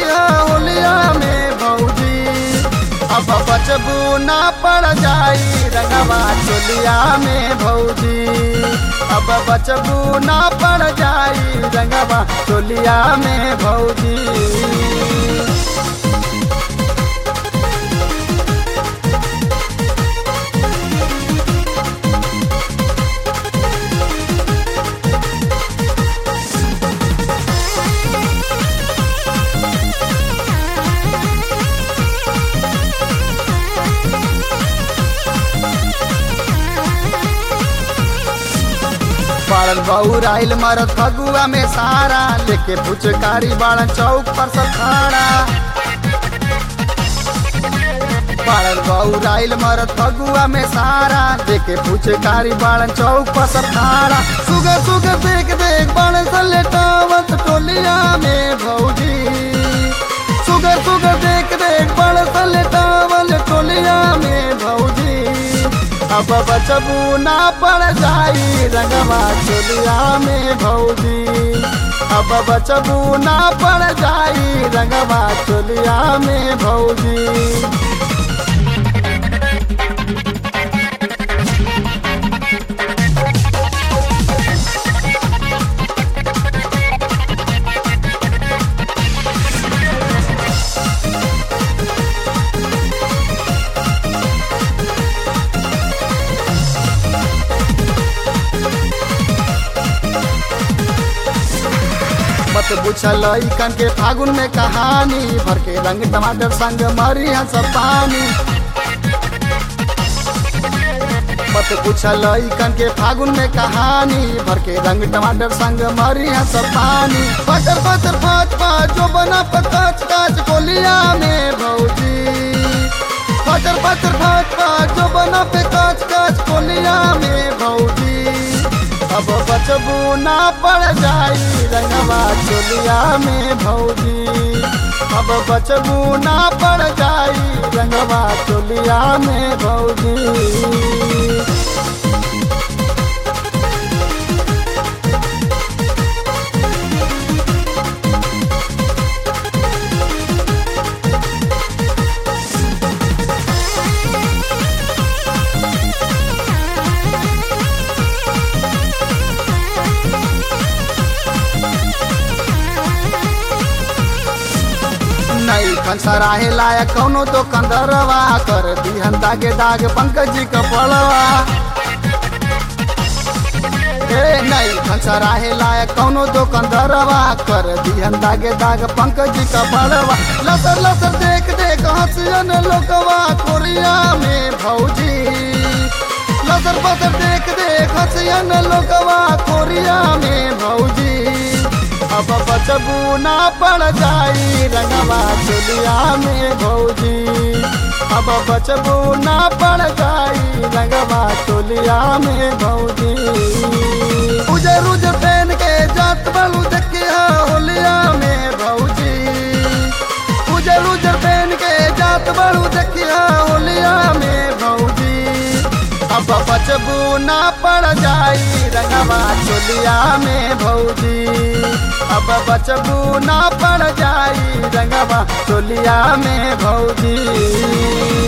देखिया होलिया में भौजी अब बचबू ना पड़ जाई रंगवा चोलिया में भौजी अब बचबू ना पड़ जाई रंगवा चोलिया में भौजी बाड़न बउर आइल मरत फगुआ में सारा लेके पुचकारी बाड़न चौक पर सब खड़ा बाड़न बउर आइल मरत फगुआ में सारा लेके पुचकारी बाड़न चौक पर सब खड़ा सुगर सुगर देख देख बाड़न से लेटावत टोलिया में भौजी सुगर सुगर देख देख बाड़न से लेटावल टोलिया में भौजी अब बचबू ना पड़ जाई रंगवा चोलिया में भौजी अब बचबू ना पड़ जाई रंगवा चोलिया में भौजी मत बुझल कन के फागुन में कहानी भर के रंग टमाटर संग मरी है सब पानी मत पूछल कन के फागुन में कहानी भर के रंग टमाटर संग मरी है सब पानी पटर पटर पाँच पाँच जो बना पकाच काच कोलिया में भौजी पटर पटर पाँच पाँच जो बना पे काच काच कोलिया में भौजी अब बचबू ना पड़ जाई रंगवा चोलिया में भौजी अब बचबू ना पड़ जाई रंगवा चोलिया में भौजी नहीं खनसराहे लायक कौनो तो कंदरवा कर दिहन दागे दाग पंकज जी का पड़वा ए नहीं खनसराहे लायक कौनो तो कंदरवा कर दिहन दागे दाग पंकज जी का पड़वा लसर लसर देख देख हंसियन लोकवा कोरिया में भौजी लसर पसर देख देख हंसियन लोकवा कोरिया में भौजी अब बचबू ना पड़ जाई रंगवा चोलिया में भौजी अब बचबू ना पड़ जाई रंगवा चोलिया में भौजी उजर उजर पहन के जात बलू देखिया होलिया में भौजी उजर उजर पहन के जात बलू देखिया होलिया में भौजी अब बचबू ना पड़ जाई रंगवा चोलिया में भौजी अब बचबू ना पड़ जाई रंगवा चोलिया में भौजी